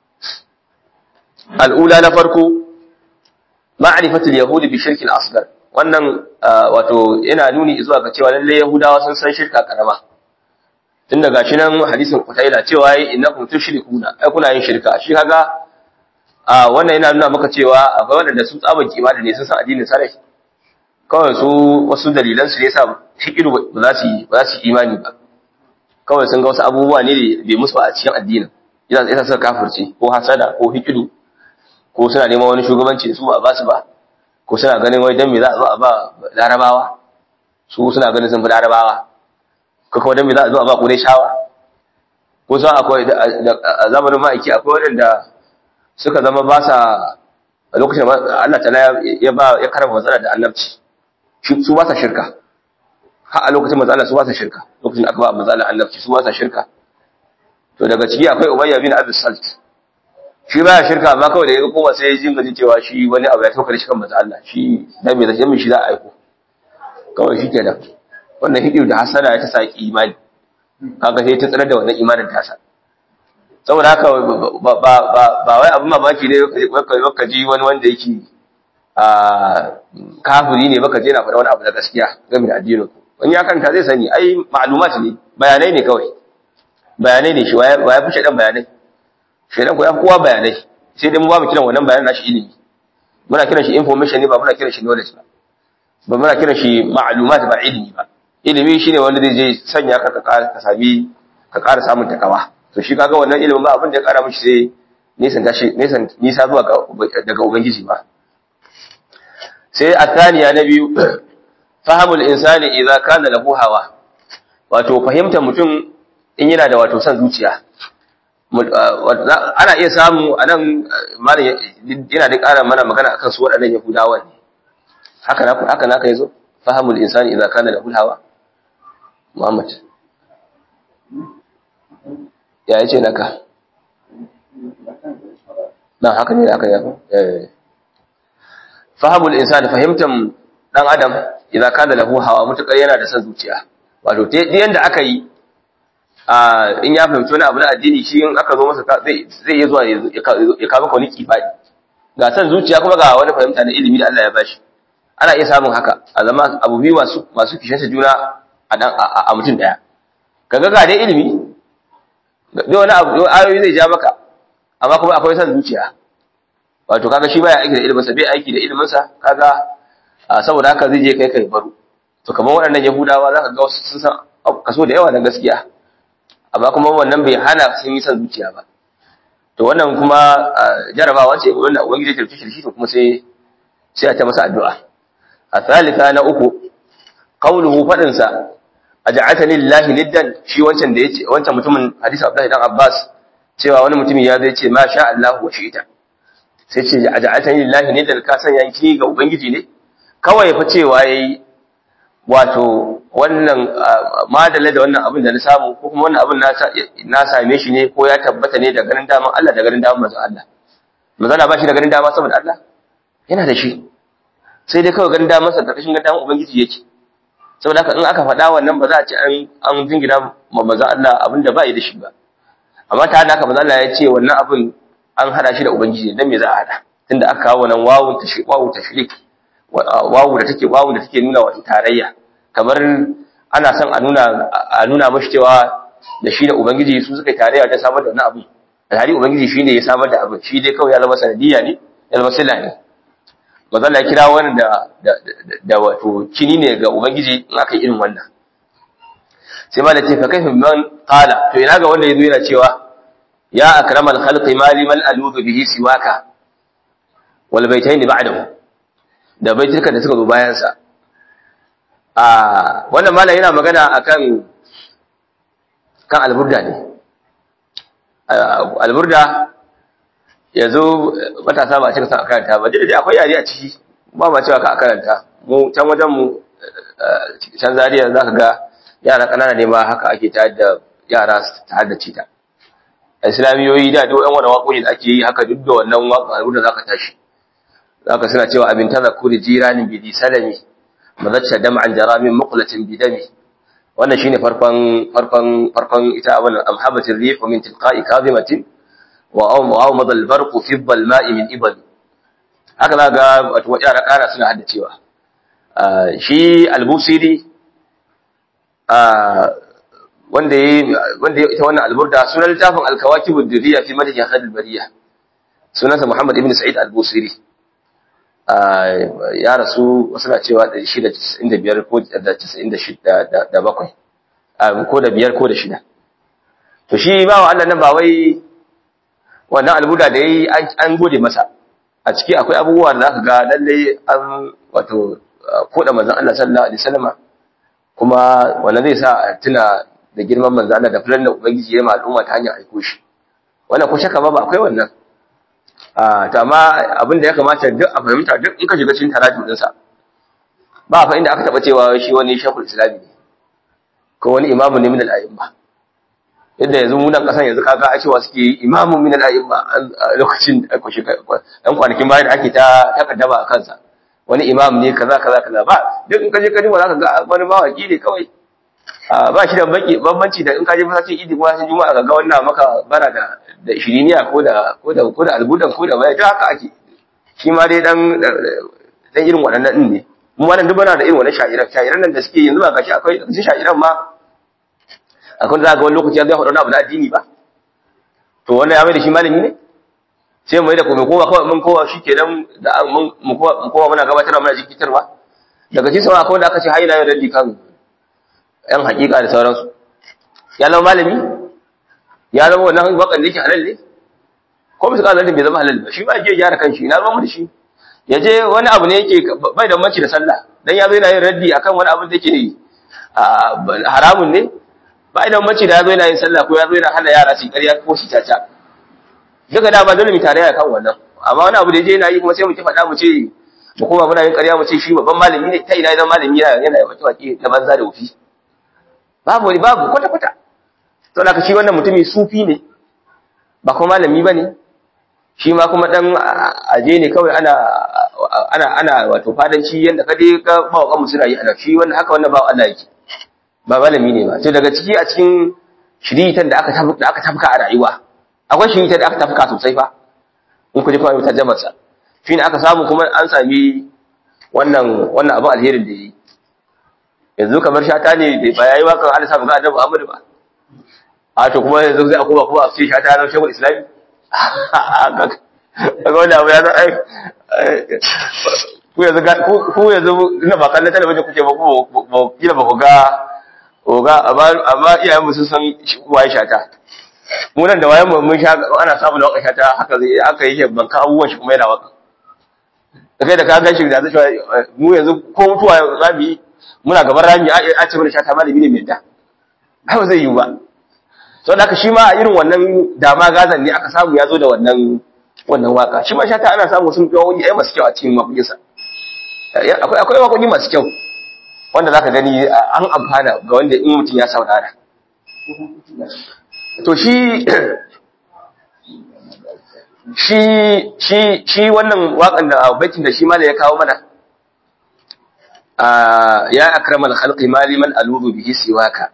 al'ula na farko ma'rifatul yahudi bi shirkil asghar wannan wato yana nuni zuwa ga cewa lalle yahudawa sun san shirka karama tun daga shi nan hadisin kutaila cewa yi innakum tushrikuna ai kuna yin shirka shi kaga a wannan yana nuna maka cewa akwai wanda su tsaban kimani ne sun san addinin sarai kawai su wasu dalilan su ne yasa hikiru ba za su ba za su imani ba kawai sun ga wasu abubuwa ne da bai musu a cikin addinin yana yasa suka kafirce ko hasada ko hikiru ko suna neman wani shugabanci da su ba ba su ba ko suna ganin wai dan me za a zo a ba larabawa su suna ganin sun fi larabawa ko kuma dan me za a zo a ba kure shawa ko sa akwai a zamanin ma'aiki akwai waɗanda suka zama ba sa a lokacin Allah ta ya ba ya karama matsala da annabci su ba sa shirka har a lokacin matsala su ba sa shirka lokacin aka ba matsala annabci su ba sa shirka to daga ciki akwai umayya bin abi salt shi baya shirka amma kawai da ya koma sai ya jinga cewa shi wani abu ya tokare shi kan manzo Allah shi dan me zai shi za a aiko kawai shi kenan wannan hidiyu da hasana ya ta saki imani kaga sai ta tsare da wannan imanin tasa saboda haka ba ba ba wai abin mamaki ne ka ji wani wanda yake a kafiri ne baka je na faɗa wani abu da gaskiya game da addinin ku wani ya kanta zai sani ai ma'lumat ne bayanai ne kawai bayanai ne shi waya fi shaɗan bayanai shaidan ko ya kowa bayanai sai dai mu ba mu kiran wannan bayanan nashi ilimi muna kiran shi information ne ba muna kiran shi knowledge ba ba muna kiran shi ma'lumat ba ilimi ba ilimi shine wanda zai je sanya ka ka sami ka ƙara samun takawa to shi kaga wannan ilimin ba abin da ya ƙara mishi sai nisan tashi nisan nisa zuwa daga ubangiji ba sai athaniya na biyu fahamul insani idza kana lahu hawa wato fahimtar mutum in yana da wato son zuciya ana iya samu a nan malam yana da ƙara mana magana akan su waɗannan yahudawan ne haka na haka naka yazo fahamul insani idza kana lahu hawa muhammad ya yace naka na haka ne haka ya eh fahamul insani fahimtan dan adam idza kana lahu hawa mutakar yana da son zuciya wato ta yanda aka yi in ya fahimci wani abu na addini shi in aka zo masa zai iya zuwa ya kawo wani kifadi ga san zuciya kuma ga wani fahimta na ilimi da Allah ya bashi ana iya samun haka a zama abu biyu masu masu kishinsa juna a dan a mutum daya kaga ga dai ilimi da wani abu ayoyi zai ja maka amma kuma akwai san zuciya wato kaga shi baya aiki da ilimin sa bai aiki da ilimin sa kaga saboda haka zai je kai kai baro to kamar waɗannan yahudawa zaka ga wasu sun san kaso da yawa na gaskiya amma kuma wannan bai hana sun yi son zuciya ba to wannan kuma jarabawa ce wanda ubangiji ya tarfi shi to kuma sai sai a ta masa addu'a a thalitha na uku qawluhu fadin sa aj'atani lillahi niddan shi wancan da yace wancan mutumin hadisi Abdullahi dan Abbas cewa wani mutumi ya zai ce ma sha Allah wa shi'ita sai ce aj'atani lillahi niddan ka san yanki ga ubangiji ne kawai fa cewa yayi wato wannan madalla da wannan abin da na samu ko kuma wannan abin na same shi ne ko ya tabbata ne da ganin daman Allah da ganin daman manzon Allah manzon Allah ba shi da ganin dama saboda Allah yana da shi sai dai kawai ganin daman sa karkashin ganin daman ubangiji yake saboda haka in aka faɗa wannan ba za a ce an an jingina ma manzon Allah abin da ba yi da shi ba amma ta haka manzon Allah ya ce wannan abin an hada shi da ubangiji dan me za a hada tunda aka kawo wannan wawun tashrik wawu tashrik wawu da take wawu da take nuna wata tarayya kamar ana son a nuna a nuna mashi cewa da shi da ubangiji su suka tarayya ta samar da wani abu alhali ubangiji shi ne ya samar da abin shi dai kawai ya zama sanadiyya ne ya zama sila ne mazalla ya kira wani da da wato kini ne ga ubangiji in aka yi irin wannan sai ma da ce fa kaifa man qala to ina ga wanda yazo yana cewa ya akramal khalqi mali man aludu bihi siwaka wal baitayn ba'dahu da baitirka da suka zo bayansa a wannan malam yana magana akan kan alburda ne alburda yanzu matasa ba a cika san a karanta ba dai akwai yare a ciki ba ma cewa ka a karanta mu can wajen mu can zariya za ka ga yara ƙanana ne ma haka ake tayar da yara ta haddace ta islamiyoyi da duk yan wani waƙoƙi da ake yi haka duk da wannan waƙa alburda za ka tashi zaka suna cewa abin tazakuri jiranin bidi salami mazacca dam'an jaramin muqlatin bidami wannan shine farkon farkon farkon ita abun amhabatir rih min tilqa'i kadhimatin wa aw madal barqu fi dhalma'i min ibad haka za ga wato yara ƙara suna haddacewa shi al-busiri wanda ya wanda ya ita wannan alburda sunan littafin al-kawakib ad-durriya fi madhi khadil bariya sunansa Muhammad ibn Sa'id al-Busiri ya rasu wasu na cewa 695 ko da 96 da bakwai ko da biyar ko da shida to shi ba wa Allah nan ba wai wannan albuda da yayi an gode masa a ciki akwai abubuwa da zaka ga lalle an wato koda manzon Allah sallallahu alaihi wasallama kuma wannan zai sa a tuna da girman manzon Allah da fulan da ubangiji ya ma al'umma ta hanyar aiko shi wannan ko shaka ba akwai wannan a to amma abin da ya kamata duk a fahimta duk in ka shiga cikin tarajum din sa ba fa inda aka taba cewa shi wani shekul islami ne ko wani imamu ne min al-a'imma yadda yanzu mu nan kasan yanzu kaga a cewa suke imamu min al-a'imma a lokacin da aka shiga dan kwanakin bayan da ake ta takaddama a kansa wani imam ne kaza kaza kaza ba duk in ka je ka ji za ka ga wani mawaki ne kawai ba shi da baki bambanci da in ka je masallacin idi ko masallacin juma'a ga wannan maka bara da da shiriniya ko da ko da ko da albudan ko da bai haka ake shi ma dai dan dan irin waɗannan din ne mu wannan duk bana da irin wannan sha'iran sha'iran nan da suke yanzu ba gashi akwai su sha'iran ma akwai da ga wani lokaci ya zai faɗa abu na addini ba to wannan ya mai da shi malami ne sai mu yi da kuma kowa kawai mun kowa shikenan da mun kowa mun kowa muna gabatarwa muna jikitarwa daga cikin sama akwai wanda aka ce hayina yin raddi kan ‘yan hakika da sauransu, ya zama malami, ya zama wannan wakan da yake halal ne, ko bisa ƙalar bai zama halal ba, shi ba je gyara kan shi, na zama da shi, ya je wani abu ne yake bai da manci da sallah, don ya zo yana yin raddi akan wani abu da yake haramun ne, ba da manci da ya zo yana yin sallah ko ya zo yana hana yara su ƙarya ko su caca. Duka da ba dole mu tare kan wannan, amma wani abu da ya je yana yi kuma sai mu ki faɗa mu ce mu kuma muna yin ƙarya mu ce shi babban malami ne ta ina ya zama malami yana yana wake na banza da wufi. babu wani babu kwata-kwata to da shi wannan mutumi sufi ne ba kuma malami ba ne shi ma kuma dan aje ne kawai ana ana ana wato fadanci yanda kade ka ba wa kanmu suna yi ana shi wannan haka wannan ba Allah yake ba malami ne ba to daga ciki a cikin shiritan da aka da aka tafka a rayuwa akwai shiritan da aka tafka sosai fa in ku ji kawai tarjumar sa shi ne aka samu kuma an sami wannan wannan abin alherin da yi yanzu kamar shata ne da ba yayi wakan Allah sa ga Annabi Muhammad ba a to kuma yanzu zai akoma kuma a ce shata na shekul islami kaga wannan abu ya za ai ku yanzu ku yanzu ina ba kallon talabijin kuke ba ku ba kila ba ku ga oga amma iyayen mu sun san waye shata mu nan da wayan mu mun sha ana samu da wakan shata haka zai aka yi ban ka abubuwan shi kuma yana waka kai da ka gan shi da zai mu yanzu ko mutuwa za mu yi muna gaban rami a ce mana shata malami ne mai da ai ba zai yi ba sau da shi ma a irin wannan dama gazan ne aka samu ya zo da wannan wannan waka shi ma shata ana samu sun fiye wani ai masu kyau a cikin makokinsa akwai akwai wakoki masu kyau wanda zaka gani an amfana ga wanda in mutum ya saurara to shi shi shi shi wannan wakan da baitin da shi ma ya kawo mana ya akramal khalqi maliman alubu bihi siwaka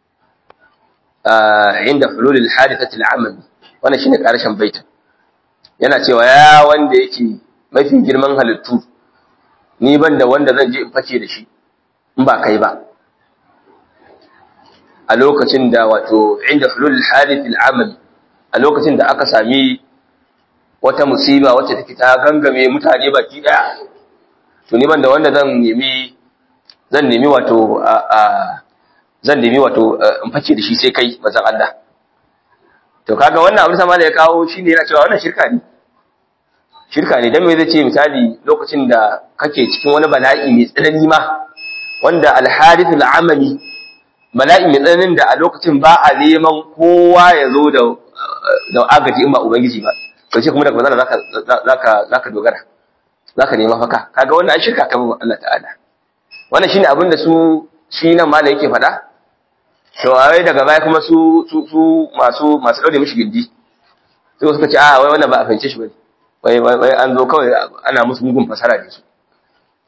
inda hululil hadithati al'amal wannan shine karshen baitin yana cewa ya wanda yake mafi girman halittu ni banda wanda zan je in fake da shi in ba kai ba a lokacin da wato inda hululil hadith al'amal a lokacin da aka sami wata musiba wacce take ta gangame mutane baki daya to ni banda wanda zan nemi zan nemi wato a zan nemi wato in fake da shi sai kai manzon Allah to kaga wannan abin sama da ya kawo shine yana cewa wannan shirka ne shirka ne dan me zai ce misali lokacin da kake cikin wani bala'i mai tsanani ma wanda al-hadith al-amali bala'i mai tsananin da a lokacin ba a neman kowa ya zo da da agaji in ba ubangiji ba to ce kuma daga manzon zaka zaka zaka dogara zaka nema faka kaga wannan shirka kan Allah ta'ala wannan shine abin da su shi nan mala yake faɗa to wai daga baya kuma su su su masu masu daure mishi gindi sai suka ce a wai wannan ba a fahimce shi bane wai wai an zo kawai ana musu mugun fasara da su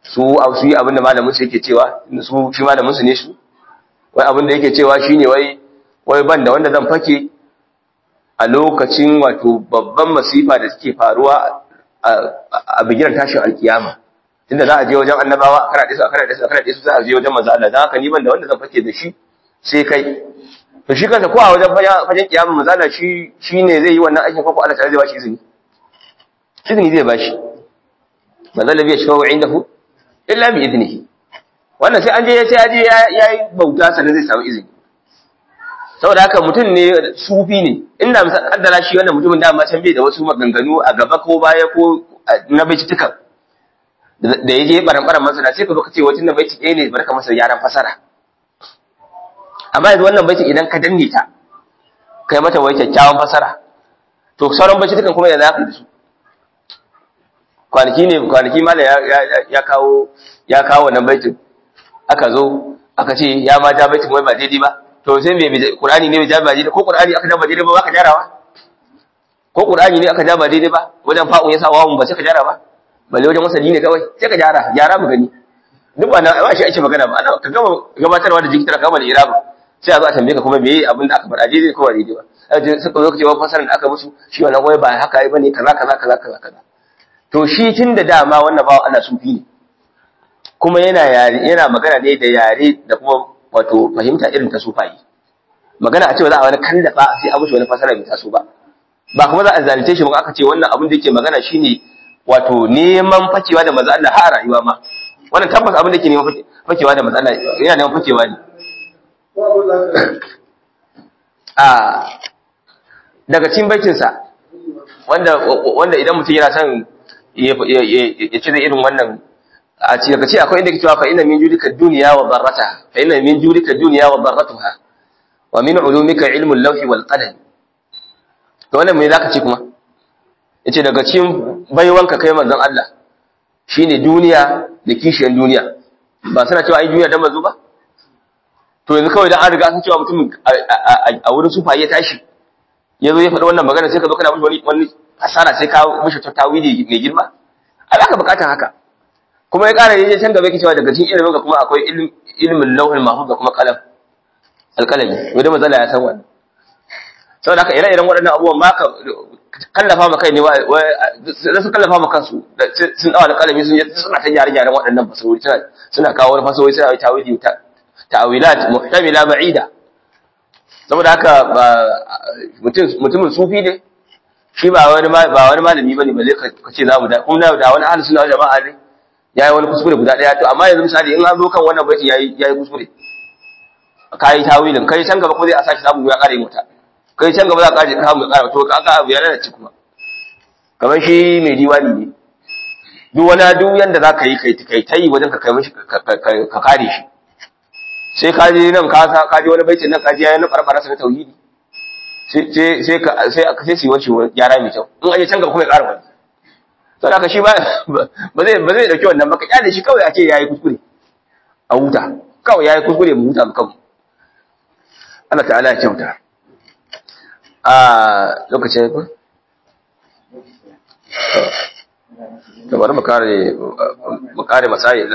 su su yi abin da malamin su yake cewa su shi malamin su ne su wai abin da yake cewa shine wai wai ban da wanda zan fake a lokacin wato babban masifa da suke faruwa a bigiran tashin alkiyama tunda za a je wajen annabawa a karaɗe su a karaɗe su a karaɗe su za a je wajen manzo Allah dan haka ni ban da wanda zan fake da shi sai kai to shi kansa ko a wajen fajen kiyama manzo Allah shi shine zai yi wannan aikin ko ko Allah ta zai ba shi izini izini zai ba shi manzo Allah bai shiga indahu illa bi idnihi wannan sai an je sai aje ya yi bauta sannan zai samu izini saboda haka mutum ne sufi ne inda misal kaddara shi wannan mutumin da ma can bai da wasu maganganu a gaba ko baya ko na baitutukan da ya je baran-baran masana sai ka zo ka ce wacin da baiti ɗaya ne barka masa yaran fasara amma yanzu wannan baitin idan ka danne ta kai mata wai kyakkyawan fasara to sauran baitutukan kuma yanzu haka da su kwanaki ne kwanaki mala ya kawo ya kawo wannan baitin aka zo aka ce ya ma ja baitin wai ba daidai ba to sai me Qur'ani ne bai ja ba daidai ko Qur'ani aka ja ba daidai ba ka jarawa ko Qur'ani ne aka ja ba daidai ba wajen fa'un ya sa wawun ba sai ka jara ba balle wajen wasali ne kawai sai ka jara jara mu gani duk ba na ba shi ake magana ba ana ka gama gabatarwa da jikitar kama da irabu sai a zo a tambaye ka kuma me abin da aka faɗa daidai ko ba daidai ba suka zo ka ce wa fasaran da aka musu shi wannan wai ba haka bane kaza kaza kaza kaza kaza to shi tun da dama wannan bawa Allah sufi ne kuma yana yare yana magana ne da yare da kuma wato fahimta irin ta sufayi magana a cewa za a wani kallafa sai a mushi wani fasara bai taso ba ba kuma za a zalunce shi ba aka ce wannan abin da yake magana shine wato neman fakewa da manzo Allah har rayuwa ma wannan tabbas abin da yake neman fakewa da manzo Allah yana neman fakewa ne a daga cikin baitin sa wanda wanda idan mutum yana son ya ci da irin wannan a ci daga ci akwai inda ke cewa fa inna min judika dunya wa darrataha fa inna min judika dunya wa darratuha wa min ulumika ilmul lawhi wal qalam to wannan me zaka ce kuma yace daga cikin baiwanka kai manzon Allah shine duniya da kishiyar duniya ba suna cewa ai duniya da manzo ba to yanzu kawai dan an riga an cewa mutum a wurin sufa ya tashi yazo ya faɗi wannan magana sai ka zo kana mishi wani wani asara sai ka mishi tawili mai girma a baka bukatar haka kuma ya ƙara yaje can gaba yake cewa daga cikin ilimin ka kuma akwai ilimin lauhul mahfuz da kuma qalam alqalami wanda mazala ya san wannan saboda haka ire-iren waɗannan abubuwan ma ka kallafa ma kai ne da su kallafa ma kansu sun dawa alqalami sun suna ta gyare-gyaren waɗannan fasawuri suna kawo wani fasawuri suna tawili ta'awilat muhtamila ba'ida saboda haka mutumin sufi ne shi ba wani ba wani malami bane balle ka ce za mu da kuma da wani ahlus sunna jama'a ne yayi wani kuskure guda daya to amma yanzu misali in an zo kan wannan baiti yayi yayi kuskure kai tawilin kai can gaba ko zai a saki samu ya kare mota kai can gaba za ka kare ka mu kare to ka ka abu ya lalace kuma kamar shi mai diwani ne duk wani duk yanda za ka yi kai kai tayi wajen ka kai mishi ka kare shi sai ka je nan ka ka je wani baitin nan ka je yayin na barbara sa na tauhidi sai sai ka sai sai su wace gyara mai kyau in aje can gaba kuma ya ƙara wani to haka shi ba ba zai ba zai dauki wannan ba ka kyale shi kawai a ce yayi kuskure a huta kawai yayi kuskure mu huta mu kanmu Allah ta'ala ya kyauta a lokacin ku to bari mu kare mu kare masail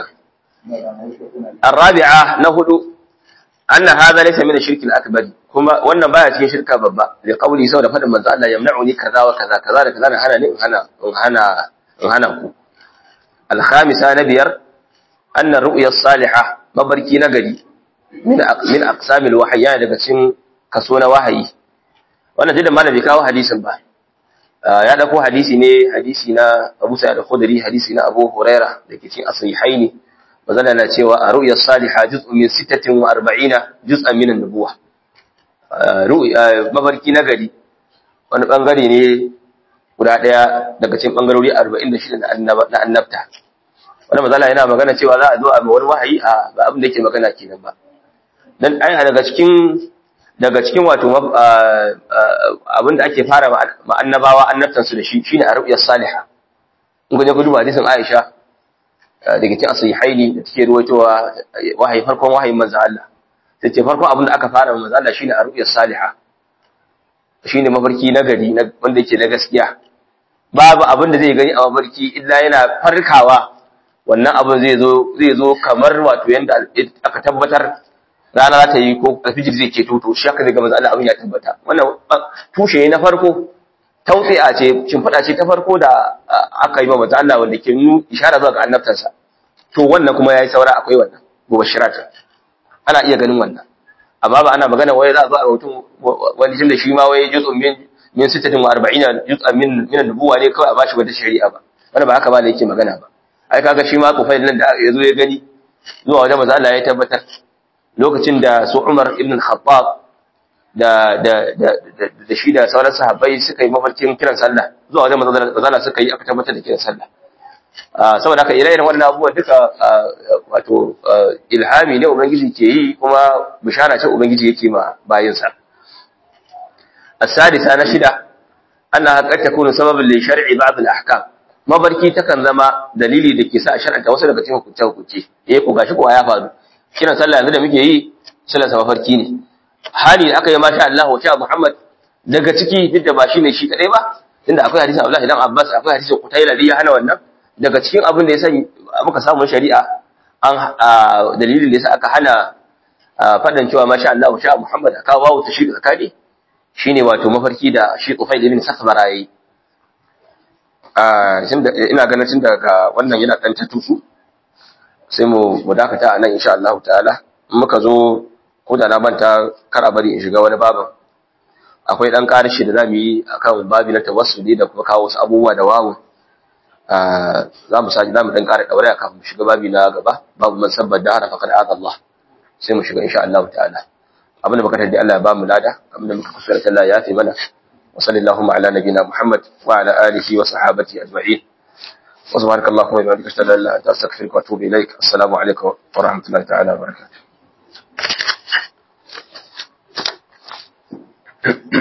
الرابعة نهدو أن هذا ليس من الشرك الأكبر كما وأن باية في شركة بابا لقوله سوى فد من الله يمنعني كذا وكذا كذا كذا هنا هنا هنا هنا الخامسة نبير أن الرؤيا الصالحة مبركي نقدي من من أقسام الوحي يعني daga cikin kaso na wahayi wannan jidan malami kawo hadisin ba ya dauko hadisi ne hadisi na Abu Sa'id al-Khudri hadisi na Abu Huraira da ke cikin as-sahihaini mazala na cewa a ru'ya salihah juz'un min 46 juz'an min an-nubuwah mafarki na gari wani bangare ne guda daya daga cikin bangarori 46 na annabta wani mazala yana magana cewa za a zo a wani wahayi a ba abin da yake magana kenan ba dan ai daga cikin daga cikin wato abin da ake fara ma annabawa annabtan su da shi shine a ru'ya salihah in ga ku duba hadisin Aisha daga cikin asihaini da take ruwaitowa wahayi farkon wahayin manzo Allah sai ce farkon abin da aka fara manzo Allah shine a ru'yar salihah shine mafarki na gari wanda yake na gaskiya babu abin da zai gani a mafarki illa yana farkawa wannan abin zai zo zai zo kamar wato yanda aka tabbatar rana za ta yi ko alfijir zai ce to shi haka zai ga manzo Allah abin ya tabbata wannan tushe na farko tautsi'a ce shimfiɗa ce ta farko da aka yi ma manzo Allah wanda ke nuna ishara zuwa ga annabtansa to wannan kuma yayi saura akwai wannan mubashirat ana iya ganin wannan amma ba ana magana wai za a zo a mutum wani tunda shi ma wai juz'un min min 46 juz'an min min nubuwa ne kawai a bashi wata shari'a ba wannan ba haka ba da yake magana ba ai kaga shi ma kufail nan da ya zo ya gani zuwa wajen manzo Allah ya tabbatar lokacin da su Umar ibn al-Khattab da da da da shi da sauran sahabbai suka yi mafarkin kiran sallah zuwa wajen manzo Allah suka yi aka tabbatar da kiran sallah saboda haka ire-iren wannan abubuwan duka wato ilhami ne ubangiji ke yi kuma bishara ce ubangiji yake ma bayinsa as-sadisa na shida annaha qad takunu sababan li shar'i ba'd al-ahkam mabarki takan zama dalili da ke sa a shar'anta wasu daga cikin hukunce hukunce eh ko gashi ko ya faru kiran sallah yanzu da muke yi sallar mafarki ne hali aka yi masha Allah wa sha Muhammad daga ciki duk da ba shi ne shi kadai ba inda akwai hadisin Abdullah dan Abbas akwai hadisin Qutayla da ya hana wannan daga cikin abin da ya san muka samu shari'a an dalilin da yasa aka hana fadan cewa masha Allah wa sha Muhammad aka wawo ta shi tsakani shine wato mafarki da shi Qufayl ibn Sakhbara yayi ina ganin tun daga wannan yana ɗan ta tufu sai mu mu dakata a nan insha Allah ta'ala in muka zo ko da na manta kar a bari in shiga wani babin akwai ɗan ƙarshe da zamu yi akan babi na tawassuli da kuma kawo wasu abubuwa da wawu za mu sake za mu ɗan ƙara ɗaure kafin mu shiga babi na gaba babu man sabbar da harafa kad Allah sai mu shiga insha Allah ta'ala abinda muka tardi Allah ya ba mu lada abinda muka kusura Allah ya fi mana وصلى اللهم على نبينا محمد وعلى آله وصحابته أجمعين وسبحانك اللهم وبحمدك أشهد أن لا إله إلا أنت أستغفرك وأتوب إليك السلام عليكم ورحمة الله تعالى وبركاته